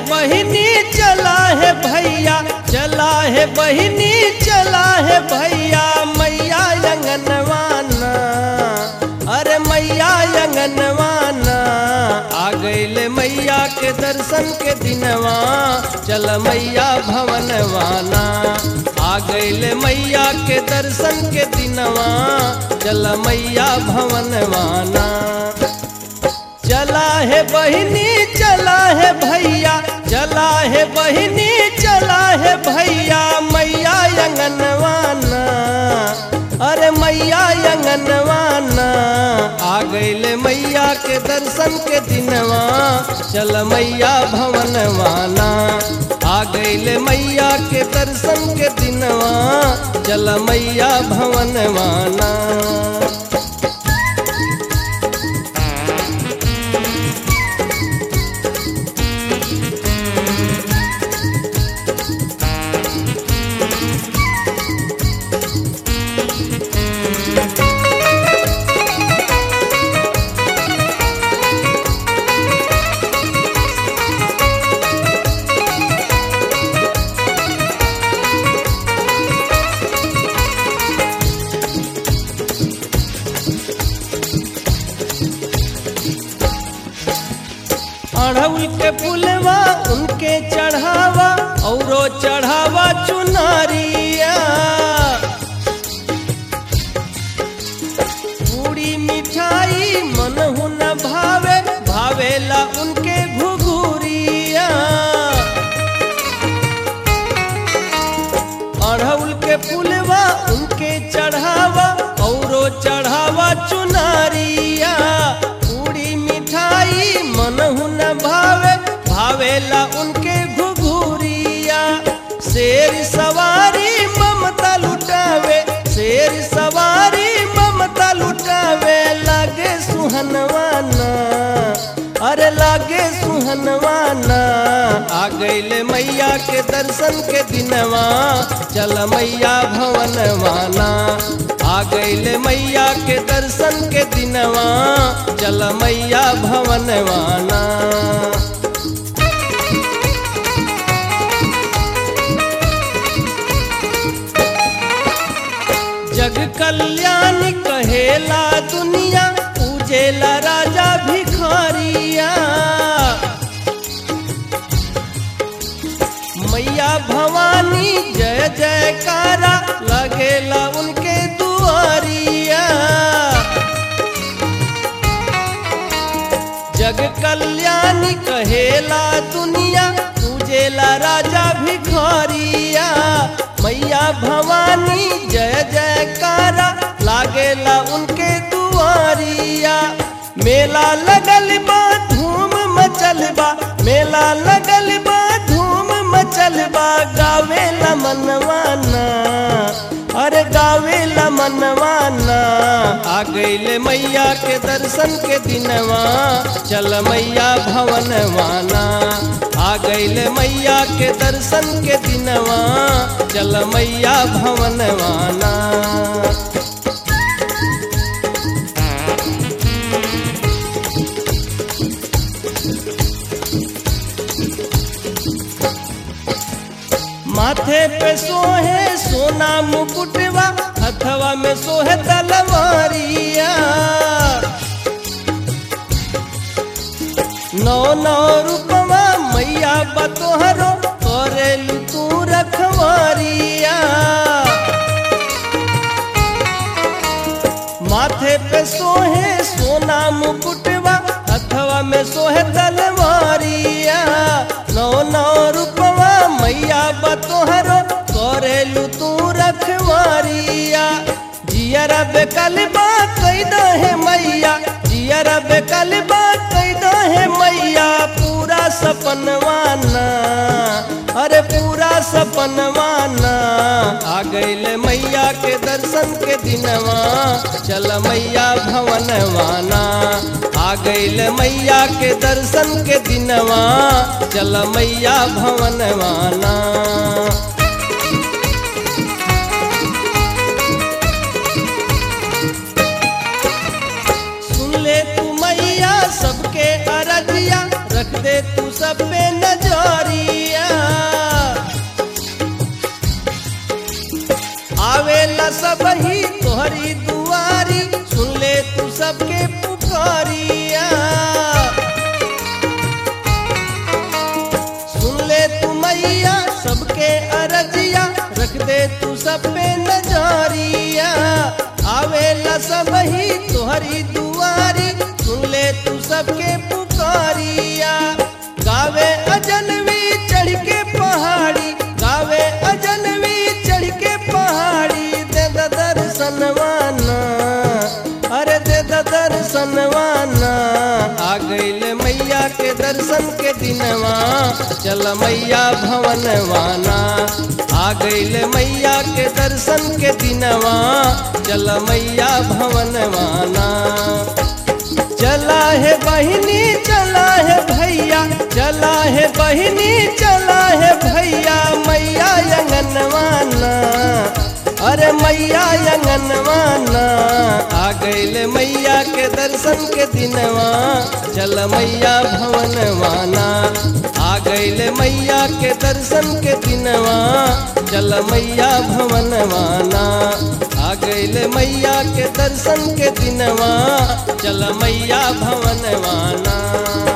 बहिनी चला है भैया चला है बहिनी चला है भैया मैया अंगनवाना अरे मैया अंगनवाना आ गईले मैया के दर्शन के दिनवा चल मैया भवनवाना आ गईले मैया के दर्शन के दिनवा चल मैया भवनवाना चला है बहिनी चला है भैया चला है बहिनी चला है भैया मैया अंगनवाना अरे मैया अंगनवाना आ गईले मैया के दर्शन के दिनवा चल मैया भवनवाना आ गईले मैया के दर्शन के दिनवा चल मैया भवनवाना अड़हुल के फुलवा उनके चढ़ावा औरो चढ़ावा चुनारिया पूरी मिठाई मनहु न भावे भावेला उनके घुघुरिया अड़हुल के फुलवा उनके चढ़ावा औरो चढ़ावा चुनारिया पूरी मिठाई मनहु न भावे भावेला उनके घुघुरिया शेर सवारी ममता लुटावे शेर सवारी ममता लुटावे लागे सुहनवाना अरे लागे सुहनवाना आ गईले मैया के दर्शन के दिनवा चल मैया भवनवाना आ गईले मैया के दर्शन के दिनवा चल मैया भवनवाना जग कल्याण कहेला दुनिया पूजेला राजा भिखारिया मैया भवानी जय जयकारा लगेला उनके दुआरिया जग कल्याणी कहेला दुनिया पूजेला राजा भिखारिया मैया भवानी जय जयकारा लागेला उनके दुआरिया मेला लगल बा धूम मचल बा मेला लगल बा धूम मचल बा गावेला मनवाना अरे गावेला मनवाना आ गईले मैया के दर्शन के दिनवा चल मैया भवनवाना आ गईले मैया के दर्शन के दिनवा चल मैया भवनवाना माथे पे सोहे सोना मुकुटवा हथवा में सोहे तलवारिया नौ नौ रूपवा मैया बतोहरो करेलू तू रखवारिया माथे पे सोहे सोना मुकुटवा हथवा में सोहे तलवारिया नौ नौ रूपवा मैया बतोहरो करेलू तू रखवारिया जियर बेकलबा कैदा है मैया जियर बेकलबा कैदा है मैया पूरा सपनवाना अरे पूरा सपनवाना आ गईले मैया के दर्शन के दिनवा चल मैया भवनवाना आ गईले मैया के दर्शन के दिनवा चल मैया भवनवाना सुन ले तू मैया सबके अरजिया रख दे तू सब पे नजर सब ही तुहरी दुआरी सुन ले तू सबके पुकारिया गावे अजनवी चढ़ के पहाड़ी गावे अजनवी चढ़ के पहाड़ी दे द दर्शनवाना अरे दे द दर्शनवाना आ गईल मैया के दर्शन के दिनवा चल मैया भवनवाना आ गईल मैया के दर्शन के दिनवा चल मैया भवनवाना चला है बहिनी चला है भैया चला है बहिनी चला है भैया मैया यंगनवाना अरे मैया यंगनवाना आ गईल मैया के दर्शन के दिनवा चल मैया भवनवाना आ गईल मैया के दर्शन के दिनवा चल मैया भवनवाना आ गईल मैया के दर्शन के दिनवा चल मैया भवनवाना